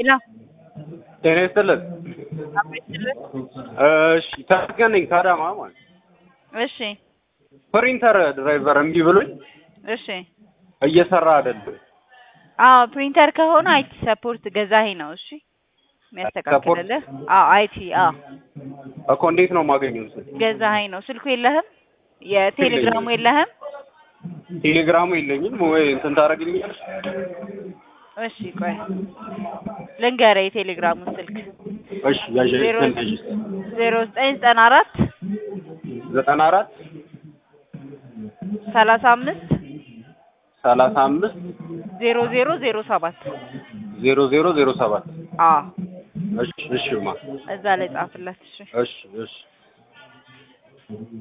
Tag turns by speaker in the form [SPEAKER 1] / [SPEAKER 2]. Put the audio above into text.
[SPEAKER 1] ሄሎ
[SPEAKER 2] ጤና ይስጥልን።
[SPEAKER 1] አቤትልህ።
[SPEAKER 2] እሺ ተመስገን ነኝ ከአዳማ ማለት ነው።
[SPEAKER 1] እሺ
[SPEAKER 2] ፕሪንተር ድራይቨር እምቢ ብሎኝ
[SPEAKER 1] እሺ።
[SPEAKER 2] እየሰራ አይደለም።
[SPEAKER 1] አዎ ፕሪንተር ከሆነ አይቲ ሰፖርት ገዛኸኝ ነው። እሺ የሚያስተካክልልህ። አዎ አይቲ አዎ
[SPEAKER 2] እኮ እንዴት ነው የማገኘው? ስል
[SPEAKER 1] ገዛኸኝ ነው። ስልኩ የለህም? የቴሌግራሙ የለህም?
[SPEAKER 2] ቴሌግራሙ የለኝም ወይ እንትን ታደርግልኛለሽ?
[SPEAKER 1] እሺ ቆይ ልንገርህ የቴሌግራሙን ስልክ
[SPEAKER 2] እሺ ያዥ
[SPEAKER 1] ዜሮ
[SPEAKER 2] እንትን ያዥ
[SPEAKER 1] ዜሮ ዘጠኝ ዘጠና አራት
[SPEAKER 2] ዘጠና አራት
[SPEAKER 1] ሰላሳ አምስት
[SPEAKER 2] ሰላሳ አምስት
[SPEAKER 1] ዜሮ ዜሮ ዜሮ ሰባት
[SPEAKER 2] ዜሮ ዜሮ ዜሮ ሰባት
[SPEAKER 1] አዎ
[SPEAKER 2] እሺ እሺማ
[SPEAKER 1] እዛ ላይ ጻፍለት። እሺ
[SPEAKER 2] እሺ እሺ